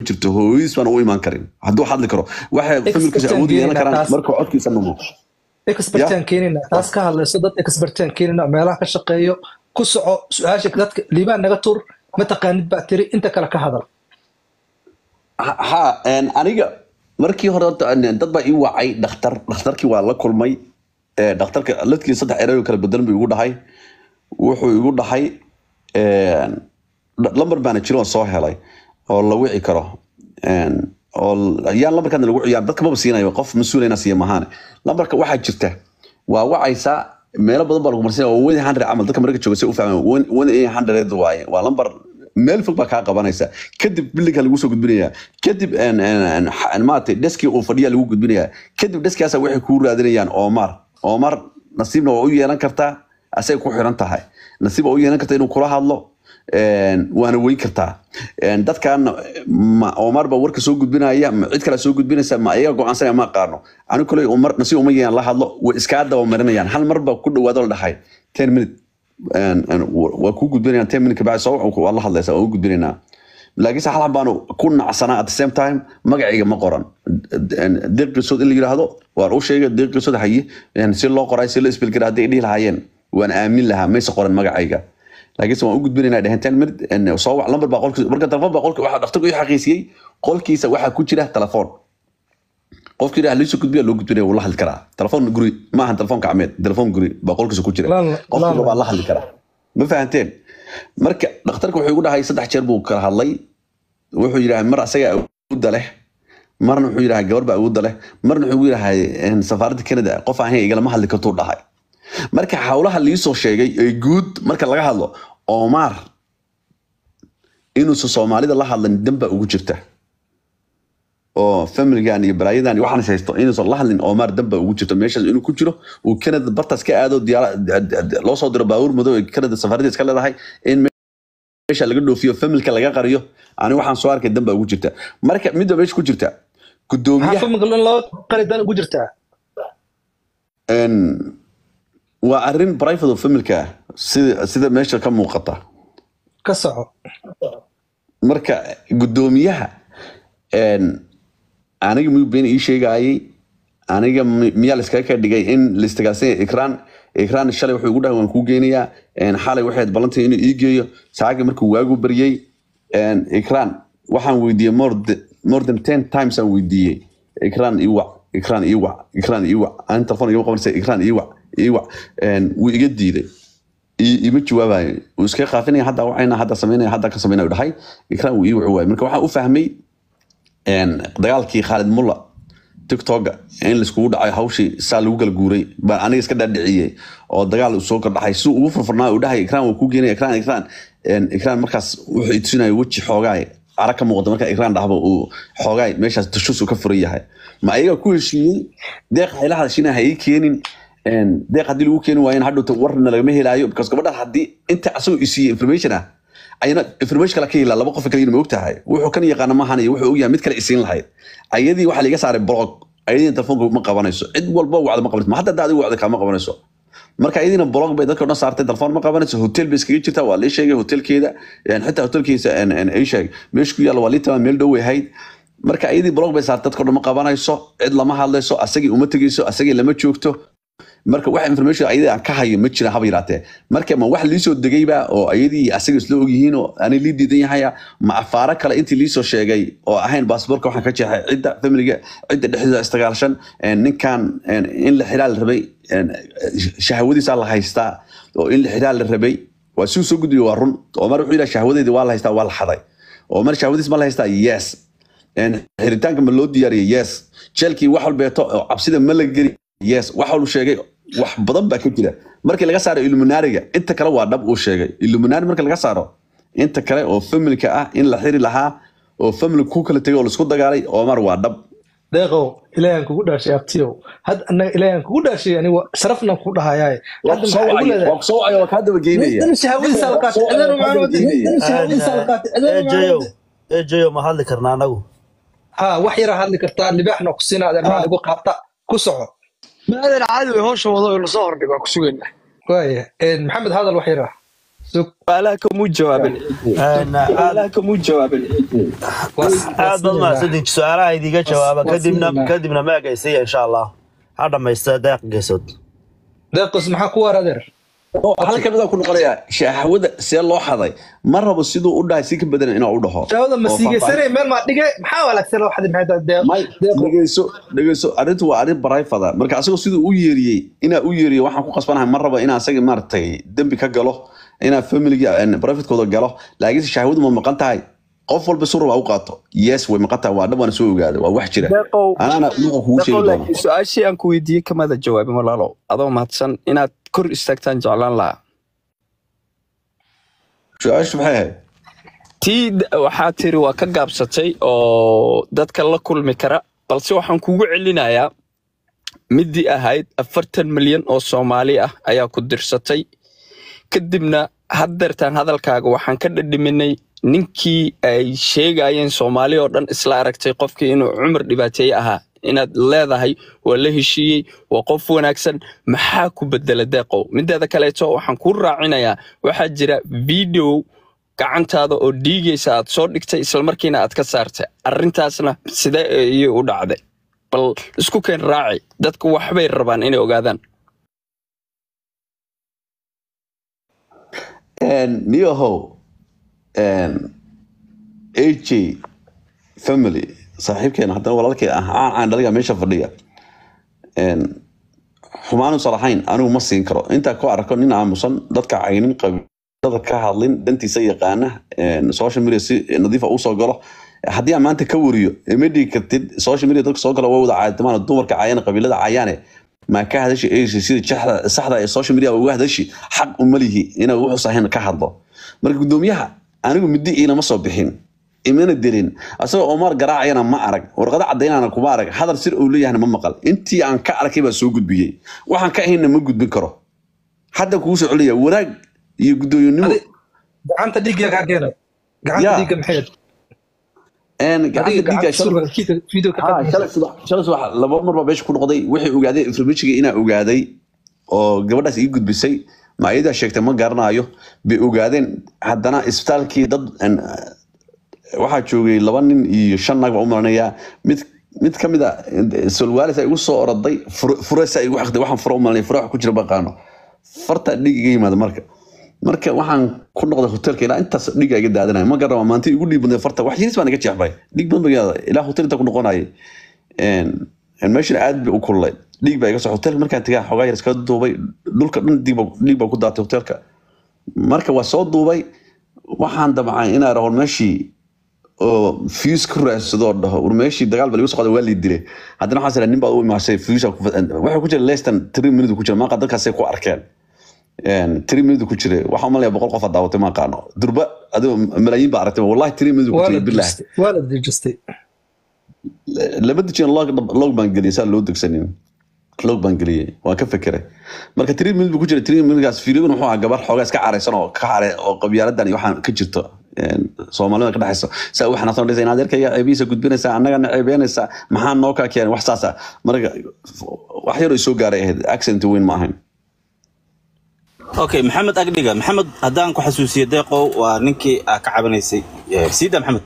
jirto hooyadiis baan u imaan karin hadduu hadli karo waxay familkiisa Expert awood u yeelan aan karaan taas- markuu codkiisa numo expertaan keenina taas ka hadlayso dad expertaan keenina meelaha ka shaqeeyo ku soco su-aasha dadka liibaan naga tur mataqaanid baa tiri inta kale ka hadal ha ha, een, aniga markii hore horta, een, dad baa ii wacay dhakhtar dhakhtarkii waa la kulmay ee, dhakhtarka laftigiisa saddex eray oo kala bedelan buu igu dhahay wuxuu igu dhahay een, dh- lambar baana jiro oo soo helay oo la wici karo Een, oo l- yaan lambarkaadna lagu ciyaar dadka maba siinayo qof mas-uulina siiya mahaane lambarka waxaa jirta waa wacaysaa meelo badan baa lagu marsiinaya waa one hundred camal dadka marka jooga si u fahmaan one one eight hundred waaye waa lambar meel fog baa kaa qabanaysa kadib bilinka lagu soo gudbinaya kadib een, een, een, xa- maaragtay deski uu fadhiya lagu gudbinaya kadib deskigaasa waxay kuu raadinayaan omar omar nasiibna waa u yeelan kartaa asay ku xiran tahay nasiib waa u yeelan kartaa inuu kula hadlo een, waana weyn kartaa Een, dadkan ma omar baa warka soo gudbinaya ma cid kale soo gudbinaysa ma ayaga go-aansanaya ma aqaano anigu kale umar nasiib uma yeelan la hadlo way iskaa daba marinayaan hal mar baa ku dhawaado la dhahay ten minute een, een, wa- waa kuu gudbinayaan ten minute kabacdi soo waa la hadlaysa waa u gudbinaynaa laakiinse hal baanu ku nacsanaa at the same time magacayga ma qoran deeq qisood in la yidhaahdo waan u sheegay deeq qisood haye een, si loo qoray si loo isbelgara hadday dhihi lahaayeen waan aamin lahaa mayse qoran magacayga laakiinse waan u gudbinaynaa dhehen ten minute een, soo wac lambar baa qolkiisa marka telefoon baa qolka waxaa dhakhtarku ii xaqiisiyey qolkiisa waxaa ku jira telefoon qofkii yidhaha liisoo gudbiya loo gudbinaya wuu la hadli karaa telefoon guri ma ahan telefoon gacmeed telefoon guri baa qolkiisa ku jira Lala- qofkiiba lala. baa la hadli karaa ma fahanteen marka dhakhtarka wuxuu igu dhahay saddex jeer buu kala hadlay wuxuu yidhahay mar asaga awoodda leh marna wuxuu yidhahay gabar baa awoodda leh marna wuxuu yidhahay een, safaaradda canada qof ahayn igalama hadli kartuu dhahay marka howlaha liisoo sheegay ee guud marka laga hadlo omar inuusan soomaalida la hadlin danbaa ugu jirta oo familigan iyo balaayadan iyo waxaan haysto inuusan la hadlin omar danbaa ugu jirto meeshaas inuu ku jiro uu canada bartaas ka aado diyaara loo soo diro baabuur madow ee canada safaarada iska leedahay in meesha laga dhoofiyo familka laga qariyo ani waxaan soo arkay danbaa ugu jirta marka midba meesha ku jirta maxaa gudoomiyaha familka in loo qari dan ugu jirtaa een, waa arrin private oo familka ah sida sida meesha ka muuqata ka soco marka gudoomiyaha een, aniga miyuu been ii sheegayay aniga mi- miyaa layskaga ka dhigay in laistagaasanya ikraan ikraan shalay wuxuu igu dhahay waan kuu geynayaa een, xalay waxayd balantay inuu ii geeyo saagi markuu waagu baryey een, ikraan waxaan weydiiyey more th- more than ten times aan weydiiyey ikraan ii wac ikraan ii wac ikraan ii wac aan telefoon igama qabanaysa ikraan ii wac ii wac een, wuu iga diiday i- ima jawaabayo wuu iskaga qaafinaya hadda wacayna hadda samaynaya hadda ka samaynaya dhahay ikraan wuu ii waci waayay marka waxaan u fahmay een, dagaalkii khaalid mulla tiktoka in laiskugu dhacay hawshii saa lagu kala guuray baan aniga iska dhaadhiciyey oo dagaal soo kordhaxay si ugu furfurnaa uu dhahay ikraan waa kuu geenaya ikraan ikraan Een, ikraan markaas wuxuu itusinaya weji xoogaay arag ka muuqda marka ikraan dhahba uu xoogaay meeshaas tushus uu ka furan yahay ma ayaga ku heshiiyey deeq hayla hadashina ha ii keenin Een, deeq haddii lagu keeni waayen hadhowta warna lagama helaayo because gabadhan haddii inta asagoo isiiye information ah ayana information kale ka helaa laba qof kale ma ogtahay wuxuu kan yaqaana maahan iyo wuxuu ogyahay mid kale isiin lahayd ayadii waxaa liga saaray blog ayadiina telefoonka ma qabanayso cid walba wacda ma qabanayso ma hadda hadda adigu wacda kaama qabanayso marka ayadiina blog bay dadka o dhan saartay telefoon ma qabanayso hotel bay iskaga jirtaa waa lii sheegay hotelkeeda een, xitaa hotelkiisa een, een, ii sheeg meesha ku yaalla waa lii tamaa meel dhow way ahayd marka ayadii blog bay saartay dadka o dhan ma qabanayso cid lama hadlayso asagii uma tegeyso asagii lama joogto marka wax information ayadii aan ka hayo ma jira haba yaraatee marka ma wax liisoo degayba oo ayadii asaga isla ogyihiin oo aanay lii diidan yahaya ma afaaro kale intii liisoo sheegay oo ahayn baasboorka waxaan ka jeexay cidda familiga cidda dhexdeeda istagaalshan een, ninkan een, in la xiraa la rabay een, shahwadiisaa la haystaa oo in la xiraa la rabay waa si uu soo gudbiyo waa run omar wuxuu yidhaha shahwadeedi waa la haystaa waa la xaday omar shahwadiis ma la haystaa yes Een, xiritaanka ma loo diyaariyey yes jeelkii wax walbeeto oo cabsida ma la geli yes wax walbu sheegay wax badan baa ka jira markii laga saaro illuminaariga inta kale waa dhab uu sheegay illuminaari marka laga saaro inta kale oo familka ah in la xiri lahaa oo family ku kala tegay oo laisku dagaalay omar waa dhab deeqow ilaahan kugu dhaashay abtiyow had annaga ilaahan kugu dhaashay aniga sharafnan ku dhahayaaye waa hadda ku soo maxaa igu wacay leedahay waa ku soo wacay waa kaa daba geynaya dan shahwadiisa la qaatay cidana macaan wada dan shahwadiisa la qaatay cidana macaan ejeyo wada ejeyo ma hadli karna anagu ha wax yaraa hadli kartaa libaaxna ku siinaa adeermaa igu qaata ku soco maadan caadi way howsha wado oo lasoo hordhigo waa ku sugaynaa waaya maxamed hadal wax yaraa sug su'aalaha kamuu jawaabin Een, aad su'aalaha kamuu jawaabin aad baad mahadsantihin su-aalaha idiga jawaaba kadibna kadibna ma egaysaya insha allah ha dhamaysta deeq geesood deeqos maxaa ku waar adeer oo halka midaan ku noqonayaa shahwada see loo xaday ma rabo siduu u dhahay si ka badan inaan u dhaho shaawada ma Oo siigeysane meel maa dhige maxaa wanaagsan loo xadi maxay tahay deeq may deeqo dhegeyso dhegeyso arrintu waa arrin barayfada marka asagoo siduu u yeeriyey inaa u yeeriyo waxaan ku qasbanahay ma rabo inaan asaga maaragtay dembi ka galo inaan familiga barafidkooda galo laakiinse shahwadu ma maqan tahay qof walba si raba u qaato yes way maqan tahay waa dhab waana soo ogaada waa wax jira deeqow anaana luqa kugu sheegi deeqow doona laakiin su-aashii aan ku weydiiyey kamada jawaabin walaalow adoo mahadsan inaad kor istaagtaan jeclaan lahaa su-aashu maxay ahayd tii d- waxaa tiri waa ka gaabsatay oo dadka la kulmi kara balse waxaan kugu celinayaa midii ahayd afartan milyan oo soomaali ah ayaa ku dirsatay kadibna haddeertaan hadalkaaga waxaan ka dhadhiminay ninkii ay sheegayeen soomaali oo dhan isla aragtay qofkii inuu cumar dhibaateeye ahaa inaad leedahay waa la heshiiyey waa qof wanaagsan maxaa ku bedela deeqow mideeda kaleeto waxaan kuu raacinayaa waxaa jira video gacantaada oo dhiigaysa aad soo dhigtay islamarkiina aad ka saartay arrintaasna sidee ayay u dhacday bal isku keen raaci dadku waxbay rabaan inay ogaadaan niyahow aj family saaxiibkeena haddana walaalkay ah aan aan dhaliga meesha fadhiya xumaanu salaxayn anigu ma siin karo intaa ku arko nin aamusan dadka caynin qabiilada ka hadlin dantiisa yaqaana social media si nadiifa usoo galo haddii aan maanta ka wariyo ma dhigi kartid social media dadka soo gala waa wada caadimaan dumarka caayana qabiilada caayaane maa ka hadashi aysi sida jaxda saxda ee social media uga hadashi xaq uma lihi inaa wuxuu sahayn ka hadlo marka gudoomiyaha anigu muddi iilama soo bixin imana delin asagoo omar garaacayana ma arag warqado cadaynana kuma arag hadal sir uu leeyahna ma maqal intii aan ka arkay baa soo gudbiyey waxaan ka ahaynna ma gudbin karo hadda kugu soo celiya wanaag iyo gudoomiyonimo Adi- gacanta dhiigga kaa keena gacanta Ya. dhiigga maxay gacanta dhiigga shalay video ka Ah, shalay subax shalay subax laba mar baa meesha ku noqday wixii ogaaday informationka inaa ogaaday oo gabadhaas ii gudbisay ma ayadaa sheegtay ma garanayo bay ogaadeen haddana isbitaalkii dad en, waxaa joogay laba nin iyo shan naag baa u malanayaa mid mid ka mid a solwaalis ay igu soo oroday furesa igu xaqday waxaan furo u malanaya fure wax ku jira baqaano farta dhiig iga yimaada marka marka waxaan ku noqday hotelka ilaa intaas dhiiga iga daadanaya ma garana maanta igu dhiib badnay farta wax yiris baan iga jeexbay dhiig badan baa ilaa hotel inta ku noqonayay meeshan aad bay u kululay dhiig baa iga soo hotelka markaan tagaa xogaa yar iskaga duubay dhulka dhan dhiig baa dhiig baa ku daatay hotelka marka waa soo duubay waxaan damcay inaan raho meeshii oo fuse ku raadsado oo dhaho war meeshii dagaal baa lagu soo qaaday waa lii dilay haddana waxaan saraa nin baa u imaashay fuse waxaa ku jira lestan three minute ku jira maaqa dadkaasay ku arkeen three minute ku jira waxaa umalaya boqol qof aa daawatay ma aqaano durba adigo malaayiin baa aragtay wallahi three minute ku waa la jira bilaah dejistay waa la dejistay laba dejin log log baan geliyay saa loo degsanin log baan geliyay waan ka fekeray marka three minute buu ku jira three minutekaas fiirigun wuxuu ahaa gabar xoogaa iska caraysan oo ka care oo qabyaaladan iyo waxaan ka jirto een, soomaalida ka dhexayso saa u xanaaqsan dhisa inaad erkayga ceebihiisa gudbinaysaa annagana ceebeynaysaa maxaa noo kaa keenay wax saasa marka wax yar oo soo gaaray ahayd accent weyn ma ahayn okay maxamed agdhiga maxamed haddaan ku xasuusiyo deeqow waa ninkii aa ka cabanaysay Eh, siida maxamed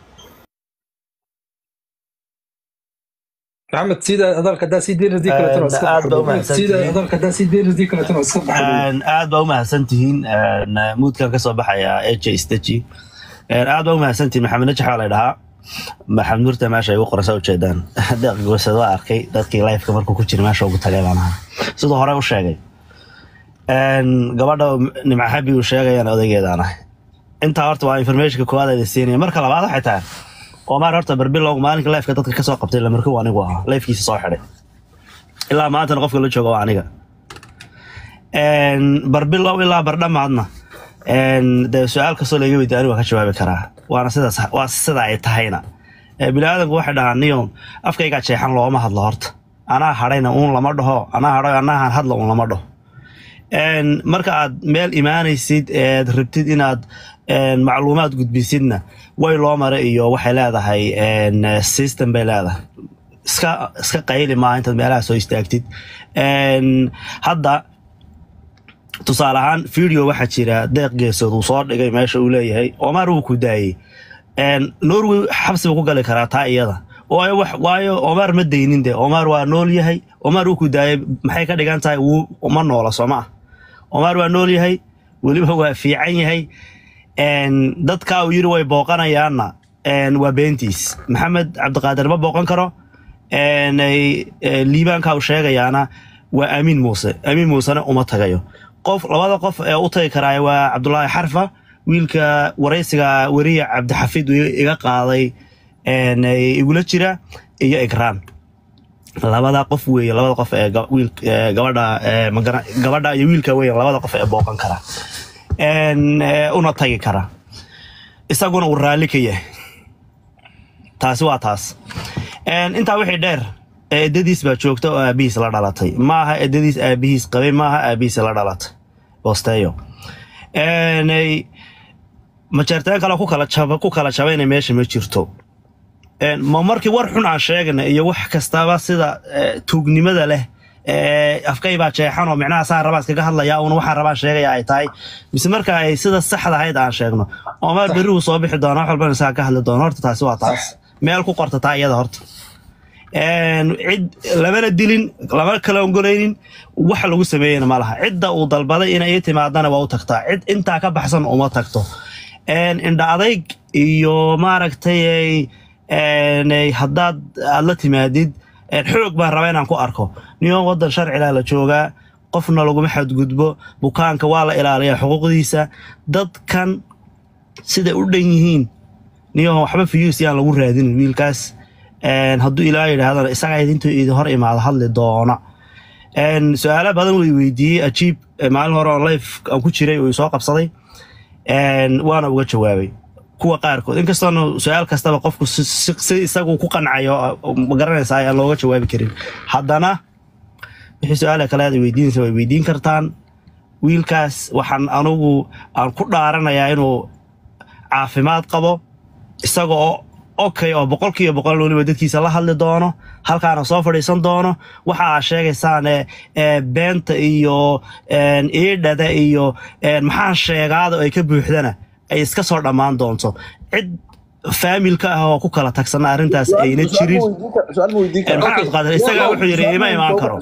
maxamed sida hadalka hadaa sii deyn radii kaleetana waa iska Aad baa u baxday mahadsan sida tihiin. hadalka hadaa sii deyn radii kaleetana waa iska baxday Een, aad baa u mahadsan tihiin een, muudkan ka soo baxaya aj staji aad baa u mahadsan tihiin maxamed najax baa la dhahaa maxamed nurta meesha ay ugu qorasa ujeedaan deeq gosad waa arkay dadkii lifeka markuu ku jira meesha ugu tagay baan ahaa siduu hore u sheegay Een, gabadha nimca xabi uu sheegayaan odaygeedaan ahay intaa horta waa informationka koowaad ayda siinaya marka labaad waxay tahay omar horta barbilow maalinka lifeka dadka kasoo qabtay lamarku anigu ahaa lifkiisa soo xidhay ilaa maantana qofka la jooga waa aniga Een, barbilow ilaa bardhamaadna een, dee su-aal kastoo laga weydiiyo anigu waa ka jawaabi karaa waana sidaas waa sida ay tahayna Ee, biniaadanku waxay dhahaan niyo afkaygaa jeexan looma hadlo horta anaa hadhayna uun lama dhaho anaa hadhay anaahan hadla uun lama dhaho Een, marka aad meel imaanaysid eed rabtid inaad een, macluumaad gudbisidna way loo mara iyo waxay leedahay een, system bay leedahay iska iska qayli maaha intaad meelaha soo istaagtid Een, hadda tusaale ahaan video waxaa jira deeq geesood uu soo dhigay meesha uu leeyahay omar wuu ku daayey Een, norway xabsi buu ku gali karaa taa iyada waayo wax- waayo omar ma daynin de omar waa nool yahay omar wuu ku daayey maxay ka dhigan tahay wuu uma noola soo ma ah omar waa nool yahay weliba waa fiican yahay Een, dadka uu yiri way booqanayaanna een, waa beentiis maxamed cabdiqaadir ma booqan karo Een, ay- ee, liibaanka uu sheegayaana waa amiin muuse amiin muusena uma tagayo qof labada qof ee u tagi karaa waa cabdulaahi xarfa wiilka waraysiga weriye cabdixafid uu iga qaaday een, ee, igula jira iyo igraan labada qof weeye labada qof ee ga- wiil ee, gabadha ee, magara- gabadha iyo wiilka weeye labada qof ee booqan kara Een, ee, una tagi kara isaguna uu raalli ka yahay taasi waa taas Een, intaa wixii dheer eedadiis baa joogta oo aabihiis la dhalatay maaha eedadiis aabihiis qabay maaha aabihiis la dhalatay bosteyo Een, ay- majeerteen kale ku kala jaba ku kala jabayna meesha ma jirto Een, ma markii war xun aan sheegna iyo wax kastaba sida eh, tuugnimada leh eh, afkay baa jeexan oo micnaha saa rabaa iskaga hadlaya una waxaan rabaan sheegaya ay tahay mise marka ay sida saxda ahayd aan sheegno omar berri uu soo bixi doona wax walbana saa ka hadli doona horta taasi waa taas meel ku qorta taa iyada horta Een, cid lamana dilin lama kala ongolaynin wax lagu sameeyena ma laha cidda uu dalbaday inay ii timaadana waa u tagtaa cid intaa ka baxsan uma tagto Een, indha adayg iyo maaragtay ay- een, ay haddaad aad la timaadid een, xoog baan rabaa inaan ku arko niyo wadan sharcilaa la joogaa qofna laguma xadgudbo bukaanka waa la ilaaliyaa xuquuqdiisa dadkan siday u dhan yihiin niyo waxba fiyuus yaan lagu raadinin wiilkaas Een, hadduu ilaa yidhaahdana isagaa idintuu idin hor imaado hadli doona Een, su-aalo badan way weydiiyey ajiib ee maalin hore on life aan ku jiray uu soo qabsaday Een, waana uga jawaabay kuwa qaarkood inkastoona su-aal kastaba qofku si si- si isagu ku qancayo oo ma garanaysaa ayaan looga jawaabi karin haddana wixii su-aala kale aad weydiinaysa way weydiin kartaan wiilkaas waxaan anugu aan ku dhaaranayaa inuu caafimaad qabo isaga oo okay oo boqolkiiba boqol weliba dadkiisa la hadli doono halkaana soo fadhiisan doono waxa aa sheegaysaan ee, ee, beenta iyo een, iidhada iyo een, maxaa sheegaada ay ka buuxdana ay iska soo dhammaan doonto cid faamilka ah oo ku kala tagsana arrintaas ayna jirin Een, maxaa cabdiqaadir isagaa wuxuu yidhi ima imaan karo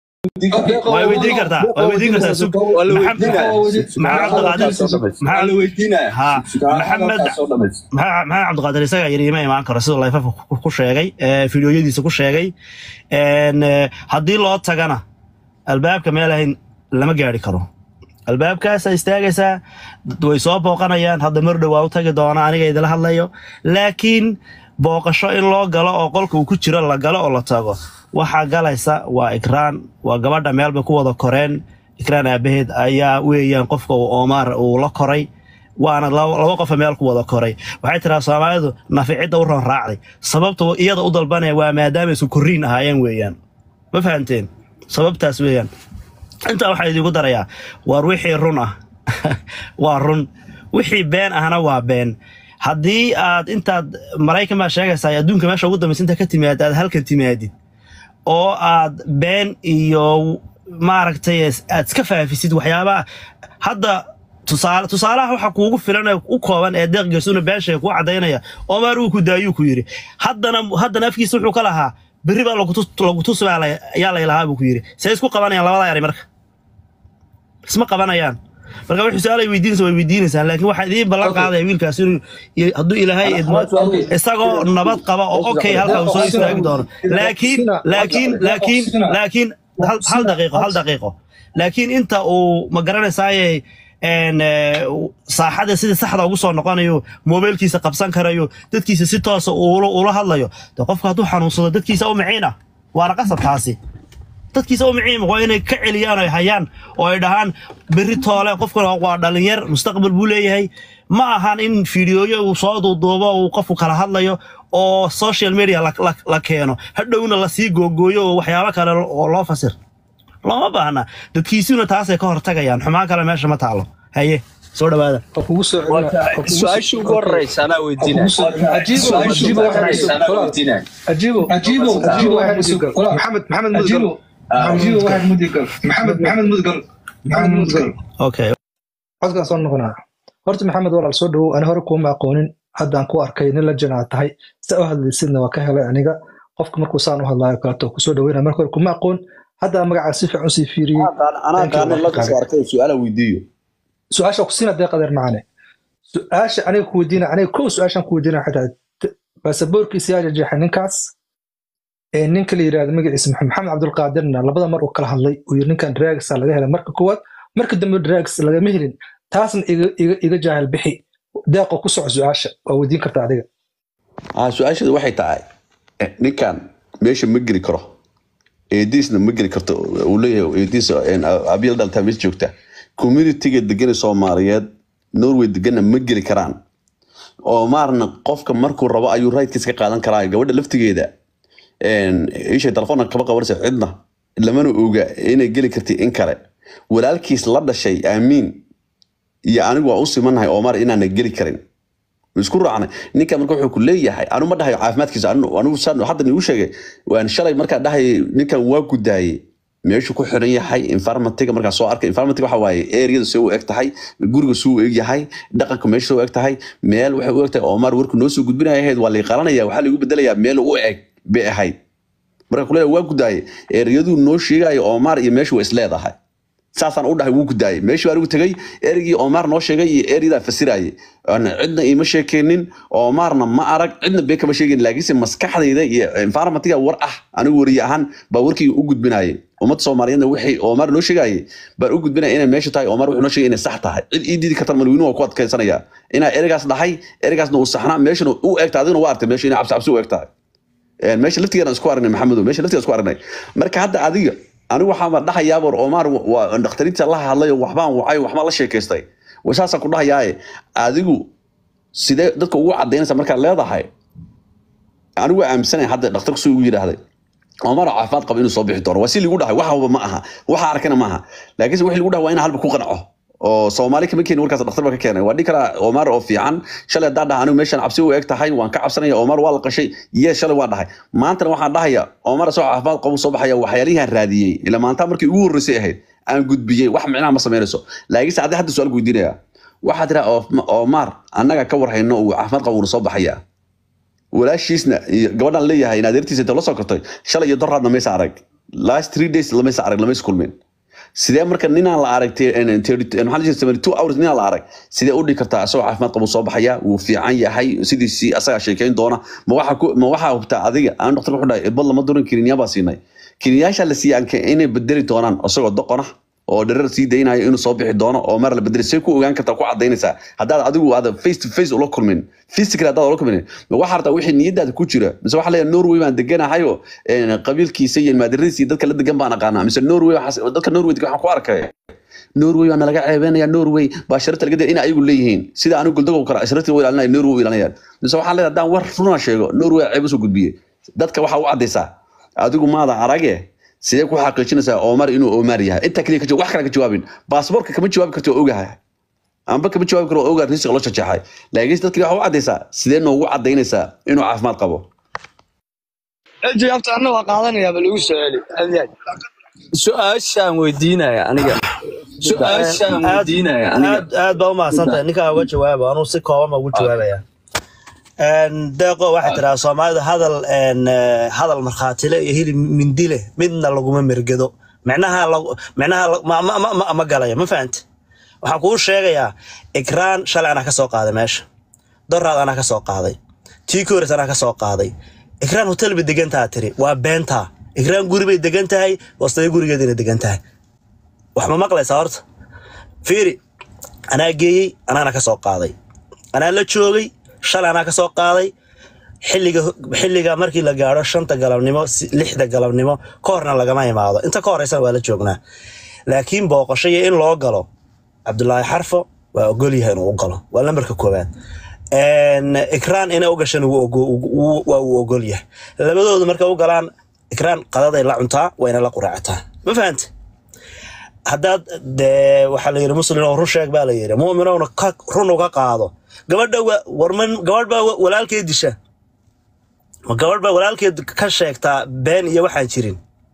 way weydiin kartaa way weydiin kartaa sug maxamed cabdiqaadir maxaa ha maxamed maxaa maxaa cabdiqaadir isagaa yidhi ima imaan karo siduu layfafa ku- ku sheegay ee, fiidiyoyadiisa ku sheegay Een, ee, haddii loo tagana albaabka meel ahayn lama gaari karo albaabkaasa istaagaysaa dad way soo booqanayaan hadda mar dhow waa u tagi doona aniga idila hadlayo laakiin booqasho in loo galo oo qolka uu ku jiro la galo oo la tago waxaa galaysa waa ikraan waa gabadha meelbay ku wada koreen ikraan aabaheed ayaa weeyaan qofka uu oomaar uu la koray waana laba laba qofa meel ku wada koray waxay tiraa soomaalidu nafi cidda u ron raacday sababta iyada u dalbanaya waa maadaama isku korriin ahaayeen weeyaan ma fahanteen sababtaas weeyaan intaa waxaa idiinku darayaa war wixii run ah waa run wixii been ahna waa been haddii aad intaad maraykan baa sheegaysaa adduunka meesha ugu dambaysa inta ka timaad aad halkan timaadid oo aad been iyo maaragtay aad iska faafisid waxyaabaha hadda tusaale tusaalaha waxa kuugu filan ee u kooban ee deeq gersuna been sheega kuu cadaynaya omar uu ku daayuu ku yidhi haddana haddana afkiisa wuxuu ka lahaa berri baa lagu tus- lagu tusi baa la- ayaa laylahaa buu ku yidhi see isku qabanayaan labada eray marka isma qabanayaan marka wixii su-aal ay weydiinaysa way weydiinaysaan laakiin waxaa idiin ballan qaadaya wiilkaas inuu i- hadduu ilaahay idmo isagoo nabad qaba oo okay halka uu soo istaagi doono laakiin laakiin laakiin laakiin hal hal daqiiqo hal daqiiqo laakiin inta uu ma garanaysaaye een, ee, saaxada sida saxda ugu soo noqonayo mobilkiisa qabsan karayo dadkiisa si toosa ula ula hadlayo de qofka hadduu xanuunsado dadkiisa u miciina waana qasab taasi dadkiisa u miciima waa inay ka celiyaan ay hayaan oo ay dhahaan berri toole qofkan waa dhalinyar mustaqbal buu leeyahay ma ahan in fiidiyooyo uu soo duuduubo uu qofku kala hadlayo oo social media la, la, la keeno hadhowna lasii googooyo oo waxyaabo kale oo loo fasir looma baahna dadkiisuna taasay ka hortagayaan xumaan kale meesha ma taalo haye soo dhawaada waa kugu soo celina waa kugu soo- su-aasha ugu horeysa anaa waa weydiinaya kugu soo ajiibo ajiibo ajiibo ajiibo ajiibo waxaad mudigal محمد محمد مدقل عجيبه واحد مدقل محمد محمد مدقل maxamed mudgal okay codkaan soo noqonaa horta maxamed walaal soo dhawow ani hore kuuma aqoonin haddaan ku arkay nin la janaa tahay sa u hadlaysidna waa ka helay aniga qofka markuu saan u hadlaayo kaleeto kusoo dhaweynaya marka hore kuma aqoon hadda magacaa si fiican usii fiiriyey anaa Thank you, qaana la kasoo arkay su-aala weydiiyo su-aasha ku siina deeq adeer macane su-aasha aniga ku weydiina aniga kow su-aashaan ku weydiina waxay tahay t- baasaboorkiisa yaa jeexay ninkaas ee ninka la yidhahdo magaciisa maxamed maxamed cabdulqaadirna labada mar uu kala hadlay uu yiri ninkan dragsa laga helay marka koowaad marka dambe drags lagama helin taasna iga iga iga jaahil bixi deeqo ku soco su-aasha waa weydiin karta adiga ah su-aasheedu waxay tahay eh, ninkan meesha ma geli karo eediisna ma geli karto uu leeyahay eediis abiil dhaltaa meesha joogta communityga degana soomaaliyeed norway degana ma geli karaan oo maarna qofka markuu rabo ayuu rightkiis ka qaadan karaa gabadha laftigeeda ishay telefoonna kama qabanaysa cidna lamana oga inay geli karti in kale walaalkiis la dhashay aamiin iyo anigu waa u simanahay omar inaana geli karin isku raacnay ninka marka wuxuu ku leeyahay anu ma dhahayo caafimaadkiisa anu anigu saan hadda niigu sheegay waan shalay markaa dhahayay ninkan waa gudaayey meeshu ku xiran yahay environmentiga markaa soo arkay environmentiga waxa waaye areada soo u eg tahay guriga suu u eg yahay dhaqanka meesha soo u eg tahay meel waxay u eg tahay omar warku noo soo gudbinaya ahayd waa liiqalanaya waxaa lagu bedelayaa meel u eg bay ahayd marka kuleeyahay waa gudaayey ereyaduu noo sheegayo omar iyo meeshu waa isleedahay saasaan u dhahay wuu gudaayey meeshii baan ugu tegey erigii omar noo sheegay iyo eriyadaa fasirayay Aan cidna iima sheekeenin omarna ma arag cidna bee kama sheegin laakiinse maskaxdayda iyo environmentiga war ah anigu wariye ahaan baa warkii u gudbinayay ummadda soomaaliyeedna wixii omar noo sheegayay baan u gudbinaya inay meesha tahay omar wuxuu noo sheegay inay sax tahay cid ii diidi kartan malweynu waa ku adkaysanaya inaa erigaas dhahay erigaasna uu saxnaa meeshana u egta adiguna waa artay meesha inay cabsi cabsi u eg tahay Een, meesha laftigeena isku aragnay maxamedo meesha laftigeena isku aragnay marka hadda adiga anigu waxaan dhahayaa bor omar waa dhakhtariinta la hadlay oo waxbaan wacay waxbaan la sheekaystay Waa saasaan ku dhahayaaye adigu sidee dadka ugu cadaynaysa markaad leedahay anigu waa aaminsanaya hadda dhakhtarku suu ugu yidhaahday omar oo caafimaad qaba inuu soo bixi doono waa si ligu dhahay waxba ma aha waxa arkana ma aha laakiinse wixii ligu dhahay waa inaa halba ku qanco oo soomaali kama keenin warkaas dhakhtar baa ka keenay waa dhihi karaa omar oo fiican shalay haddaan dhaha anigu meeshan cabsi u eg tahay waan ka cabsanaya omar waa la qashay yee shalay waan dhahay maantana waxaan dhahaya omar isagoo caafimaad qaba soo baxaya waxyaalihiaan raadiyey ila maanta markii ugu horreysay ahayd aan gudbiyey wax micnaha ma samaynayso laakiinse haddii hadda su-aal weydiinaya waxaa tira omar annaga ka warhayno uu caafimaad qaba uuna soo baxaya walaashiisna iyo gabadhan leeyahay in adeertiisa inta la soo kortay shalay iyo doraadna maysa arag last three days lamaysa arag lamaysa kulmin sidee marka ninaan la arag te- en- thirty- en- maxaa la jiray seventy two hours ninaan la arag sidee u dhigi kartaa asagoo caafimaad qaba soo baxaya wuu fiican yahay sidiisii asagaa sheekeyn doona ma waxaa ku- ma waxaa hubtaa adiga aan dhaktar wuxuu dhahay irbad lama durin kiniyaa baa siinay kiniyaasha la siiyay anke inay bedeli doonaan isagoo doqona oo dharar sii daynayo inuu soo bixi doono oo mar la bedeli see ku ogaan kartaa ku cadaynaysaa haddaad adigu aad face to face ula kulmin physical haddaad ula kulmin ma waxaa rabtaa wixii niyadaada ku jira mise waxaa leeyahay norway baan deganahayo een, qabiilkiisa iyo maadiradiisa iyo dadka la degan baan aqaanaa mise norway waxaas- dadka norway degan waxaan ku arkay norway waa nalaga ceebeynaya norway baa sharafta laga daya in ayagu leeyihiin sida anigu guldago kale sharafta u ilaalinaya norway u ilaalinayaan mise waxaa leedahay haddaan war runa sheego norway ceeb usoo gudbiye dadka waxaa u cadaysaa adigu maada arage sidee ku xaqiijinaysaa omar inuu omar yahay intaa kaliya ka jawaab wax kale ka jawaabin baasaboorka kama jawaabi karti oo ogahay amba kama jawaabi karo oo ogaa risiq loo jajeexay laakiinse dadkii waxa u cadaysaa sidee noogu cadaynaysaa inuu caafimaad qabo jawaabta anna waa qaadanayaa ba lagu soo celi adeeg su-aashaan weydiinaya aniga su-aashaan aad weydiinaya aniga aad aad baa umahadsantahay ninkaa uga jawaaba anuu si kooban baa ugu jawaabaya Een, deeqo waxay tiraa soomaalidu hadal een, eh, hadal markhaatile iyo hilib mindile midna laguma mergedo micnaha lagu- micnaha la- ma, ma, ma, ma, ma galayo ma fahante waxaan kuu sheegayaa ikraan shalay anaa ka soo qaaday meesha doraad anaa ka soo qaaday tii kores anaa ka soo qaaday ikraan hotel bay degan taha tiri waa beentaa ikraan guri bay degan tahay wastayo gurigeedina degan tahay wax ma maqlaysaa horta fiiri anaa geeyey anaana ka soo qaaday anaa la joogay shalay anaa ka soo qaaday xilliga xilliga markii la gaadho shanta galabnimo si- lixda galabnimo ka horna lagama imaado inta ka horeysana waa la joognaa laakiin booqasho iyo in loo galo cabdulaahi xarfo waa ogol yahay inuu u galo waa lambarka koowaad Een, ikraan inay u gashana wuu ogo- wuu- waa uu ogol yahay labadoodu markay u galaan ikraan qadaday la cuntaa wayna la quraacataa ma fahante haddaad dee waxaa la yidhi muslim oo run sheeg baa la yidhi mu'minowna ka run uga qaado gabadha wa- warman gabadh baa wa- walaalkeed disha ma gabadh baa walaalkeed ka sheegtaa been iyo waxaan jirin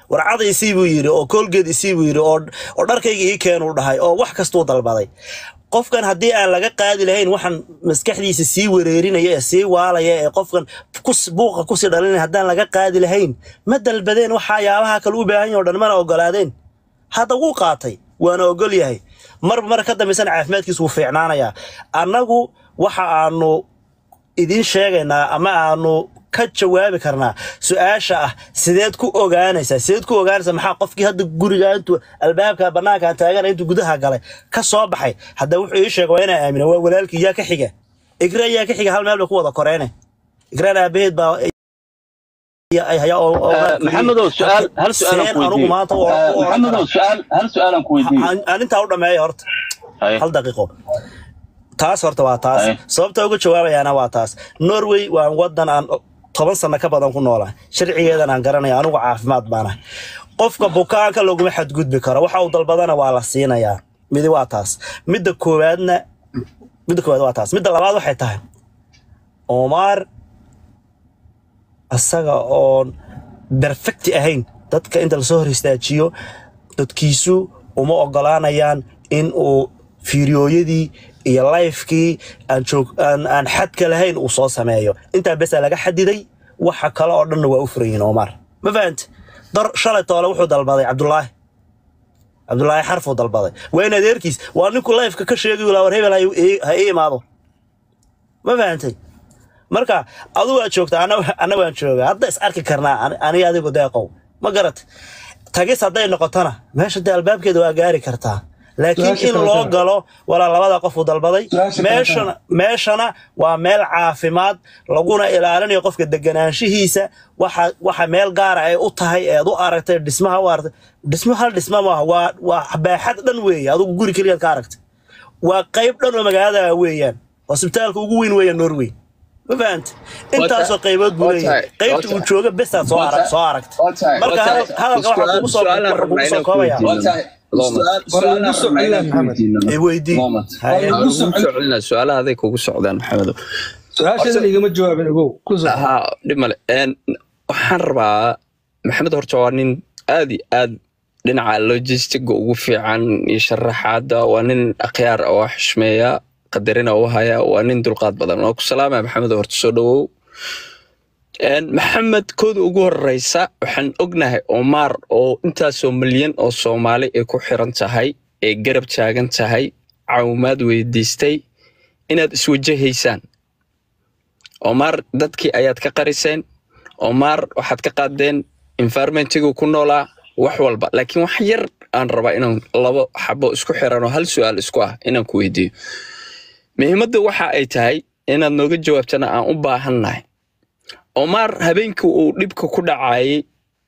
warcada isii buu yidhi oo koolgeed isii buu yidhi oo oo dharkayga ii keenuu dhahay oo wax kastuu dalbaday qofkan haddii aan laga qaadi lahayn waxaan maskaxdiisa sii wareerinaya ee sii waalaya ee qofkan kus- buuqa kusii dhalinaya haddaan laga qaadi lahayn ma dalbadeen waxyaabaha kale u baahan yahay oo dhan mana ogolaadeen hadda wuu qaatay waana ogol yahay mar mar ka dambaysana caafimaadkiisu wuu fiicnaanayaa annagu waxa aanu idiin sheegaynaa ama aanu ka jawaabi karnaa su-aasha ah sideed ku ogaanaysaa sideed ku ogaanaysaa maxaa qofkii hadda guriga intuu albaabka banaanka taagana intuu gudaha galay ka soo baxay hadda wuxuu ii sheegay waa inaa aamina waa walaalkii yaa ka xiga igra yaa ka xiga hal meel bay ku wada koreene igraan aabaheed baa ay hayaa oo oo- Eh, maxamedow su-aal hal su-aal aan seen ku anugu weydiiyo maanta oo- oo- maxamedow su-aal hal su-aal aan ku weydiiyo aan aan intaa u dhameeyo horta Haye. hal daqiiqo taas horta waa taas Haye. sababta uga jawaabayaana waa taas norway waa wadan aan toban sano ka badan ku noolahay sharcigeedan aan garanaya anigu caafimaad baanahay qofka bukaanka laguma xadgudbi karo waxa uu dalbadana waa la siinayaa midi waa taas midda koowaadna midda koowaad waa taas midda labaad waxay tahay omar asaga oon perfecti ahayn dadka inta lasoo hor istaajiyo dadkiisu uma ogolaanayaan in uu fiiriyooyadii iyo lifekii aan joog aan, aan xadka lahayn uu soo sameeyo intaa besaa laga xadiday waxa kale oo dhanna waa u furayiin omar ma fahante dar shalay toole wuxuu dalbaday cabdulaahi cabdulaahi xarfuu dalbaday waa in adeerkiis waa ninku lifeka ka sheegayu laa war hebel ha ii- ha ii imaado ma fahantay marka adu waad joogtaa ana- ana waan joogaa hadda is arki karnaa ani- aniga adigu deeqow ma garat tagis hadday noqotona meesha dee albaabkeeda waa gaari kartaa laakiin Su-aasha in kale loo taa. galo walaa labada qof uu dalbaday Su-aasha kale meeshana meeshana waa meel caafimaad laguna ilaalinayo qofka deganaanshihiisa waxa waxa meel gaara ay u tahay eed u aragtay dhismaha u aragtay dhismo hal dhisma maaha waa waa baaxad dhan weeye adigu guri keliyaad ka aragtay waa qayb dhan oo magaalada weeyaan hosbitaalka ugu weyn weeyaan norway ma fahanta intaasoo qaybood buu waa leeyahay tahay, qaybta waa uu tahay. jooga besaad soo arag soo aragtay marka Waa tahay. hadal- hadalka waxaa kugu soo Su-aalaan waxaa kugu rabnaa soo inaan koobaya ku weydiino. war lagu soo celina maxamed ee weydii war Haye. lagu Kugu soo soo celinaa su-aalaha aday kugu socdaan maxamedow su-aasheeda igama jawaabin ogow ku soo haa dhib male Een, waxaan rabaa maxamed horta waa nin aad iyo aad dhinaca logistiga ugu fiican iyo sharaxaada waa nin akhyaar oo xishmeeya qadarina u haya waa nin dulqaad badan waa ku salaamaya maxamed horta soo dhawow Een, maxamed kooda ugu horeysa waxaan ognahay omar oo intaasoo milyan oo soomaali ay ku xiran tahay ee garab taagan tahay caawimaad weydiistay inaad iswajahaysaan omar dadkii ayaad ka qariseen omar waxaad ka qaadeen environmentigu ku noolaa wax walba laakiin wax yar aan rabaa inaan labo xabo isku xiran oo hal su-aal isku ah inaan ku weydiiyo muhiimadda waxa ay tahay inaad nooga jawaabtana aan u baahannahay omar habeenkii uu dhibka ku dhacayay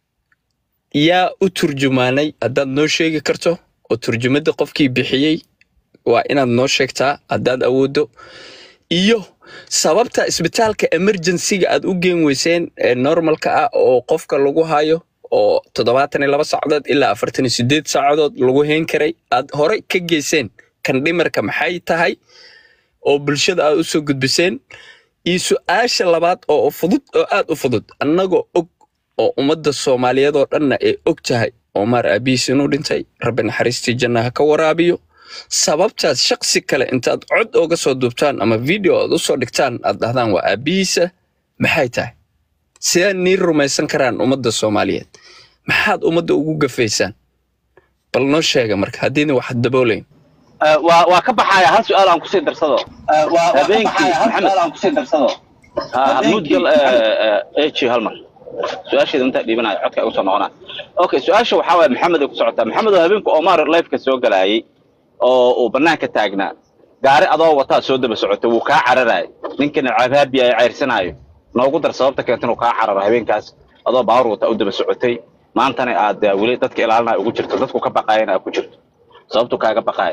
yaa u turjumaanay haddaad noo sheegi karto oo turjumadda qofkii bixiyey waa inaad noo sheegtaa haddaad awooddo iyo sababta isbitaalka emergencyga aad u geen weyseen ee normalka ah oo qofka lagu hayo oo toddobaatan iyo laba saacadood ilaa afartan iyo sideed saacadood lagu heen karay aad horey ka geyseen kan dhimarka maxay tahay oo bulshada aad u soo gudbiseen iyo su-aasha labaad oo fudud oo aad u fudud annagoo og oo ummadda soomaaliyeed oo dhanna ay og tahay omar aabihiis inuu dhintay rabbi naxariistii janna ha ka waraabiyo sababtaad shaksi kale intaad cod oga soo duubtaan ama video aad usoo dhigtaan aad dhahdaan waa aabihiisa maxay tahay sidee nii rumaysan karaan ummadda soomaaliyeed maxaad ummadda ugu gafaysaan bal noo sheega marka haddiina wax daboolayn waa waa ka baxaya hal su-aal aan kusii darsado habeenkii maxamed ha mudgal eji hal mar su-aasheeda intaa dhiibanaya codka igu soo noqonaa okay su-aasha waxaa waaya maxamed ay ku socotaa maxamed oo habeenku omar lifeka soo galayay oo uu banaanka taagnaa gaari adoo wataa soo daba socotay wuu kaa cararaay ninkana cabaabi ay cayrsanaayo noogu dar sababta keenta inuu kaa cararo habeenkaas adoo baawar wata u daba socotay maantana aad eh, weli dadka ilaalinaya ugu jirto dadku ka baqaayana aad ku jirto sababtu kaaga baqaaya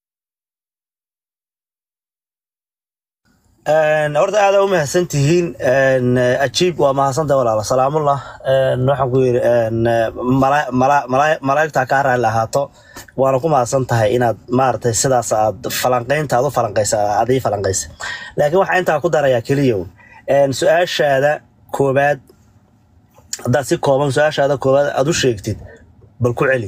Een, horta aad u mahadsan tihiin Een, eh, ajiib waa mahadsanta walaala salaamullah Een, waxaan ku yidhi een, eh, mala- mala- mala- malaa'igta kaa raalli ahaato waana ku mahadsan tahay inaad maaragtay sidaas aad falanqaynta aad u falanqaysa aad ii falanqaysa laakiin waxaa intaa ku darayaa keliya un. Een, su-aashaada koobaad haddaad si kooban su-aashaada koowaad aad u sheegtid bal ku celi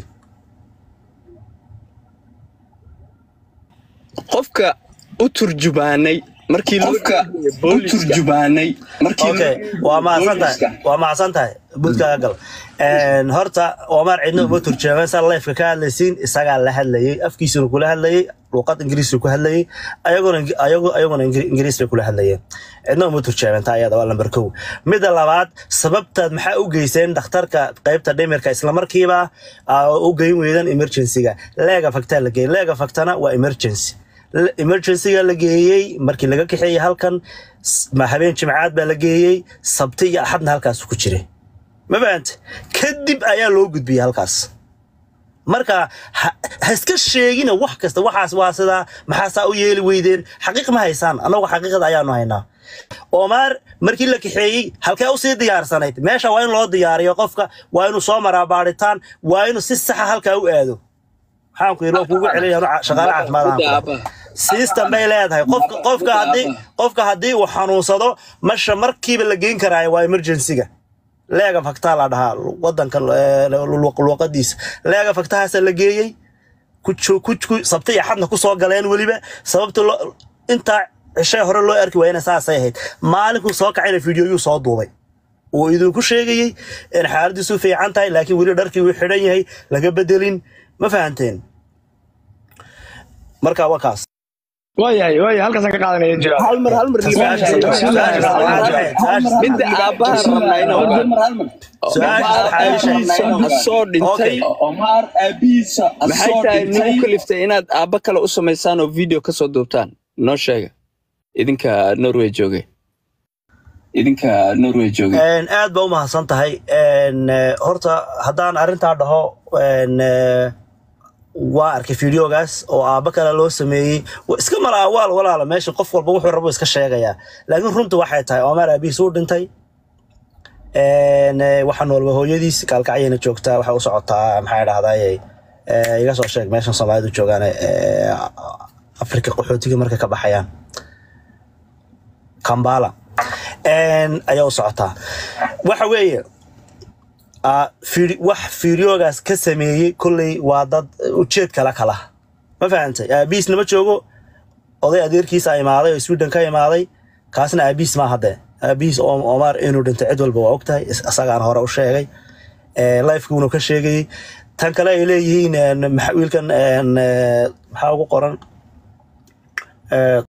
qofka u turjubaanay markii loo gudbiyey booliska okay waa mahadsan tahay waa mahadsan tahay budkaaga gal Een, horta omar cidna uma turjaaman saa leefka ka hadlaysiin isagaa la hadlayay afkiisuna kula hadlayay luuqad ingiriisna ku hadlayay ayaguna ayagu- ayaguna Ingiri- ingiriis bay kula hadlayeen cidna uma turjaaman taa ayada waa lambar kow midda labaad sababtaad maxaa u geyseen dhakhtarka qaybta dhimirka islamarkiiba aa u geyn weydan emergency-ga leega faktaa la geeyey leega faktana waa emergency L- emergency-ga la geeyey markii laga kaxeeyey halkan s- ma habeen jimcaad baa la geeyey sabti iyo axadna halkaas ku jiray ma fahante kadib ayaa loo gudbiyey halkaas marka ha ha iska sheegina wax kasta waxaas waa sidaa maxaasaa u yeeli weydeen xaqiiq ma haysaan annagu xaqiiqada ayaanu haynaa omar markii la kaxeeyey halkee usii diyaarsanayd meesha waa in loo diyaariyo qofka waa inuu soo maraa baadhitaan waa inuu si saxa halkaa u aado maxaan ku yidhi waa kuugu celinaya shaqaale caafimaad ahaan ku leh. system bay leedahay qofka qofka haddii qofka haddii uu xanuunsado masha markiiba la geyn karaayo waa emergency-ga leega faktaa la dhahaa wadanka eh, lu- luuqadiisa leega faktahaasa la geeyey ku jo- ku ku- sabti iyo xadna ku soo galeen weliba sababta loo intaa cishay hore loo arki waayana saasay ahayd maalinkuu soo kacayna fiidiyoyuu soo duubay uu idinku sheegayey in xaaladiisu fiican tahay laakiin weli dharkii uu xidhan yahay laga bedelin ma fahanteen marka waa kaas waayahay waayahay halkaasaan ka qaadanaya jira hal mar hal mar Su-aasha saddexaad- su-aasha saddexaad- su-aasha midda aabbaha rabnaa inuu ogaado su-aasha saddexaad- ha soo dhintay Omar aabihiisa maxay tahay nagu kaliftay inaad aabba kale u samaysaan oo video ka soo duubtaan noo sheega idinka norway joogay idinka norway joogay Een, aad ba u mahadsan tahay Een, eh, horta haddaan arrintaa dhaho een, eh, waa arkay fideogaas oo aabba kale loo sameeyey Wa- iska mala awaal walaala meesha qof walba wuxuu rabo iska sheegayaa laakiin runta waxay tahay omar aabihiis uu dhintay Een, eh, waxa noolba hooyadiis kaalkacyayna joogtaa waxay u socotaa maxaa dhahdaye iga soo sheeg meeshan soomaalidu joogaan eh, afrika qaxootiga markay ka baxayaan kambala Een, ayaa u socotaa waxa weeye ah, fiiri- wax fiiriyoogaas ka sameeyey kolley waa dad ujeed kala kala ma fahantay aabihiis nama joogo oday adeerkiisa imaaday oo sweden ka imaaday kaasna aabihiis ma hadde aabihiis oo omar inuu dhintay cid walba waa ogtahay is- isagaan hore u sheegay lifekuunu ka sheegayey tan kale ay leeyihiin een, maxa- wiilkan een, eh, maxaa ugu qoran Eh,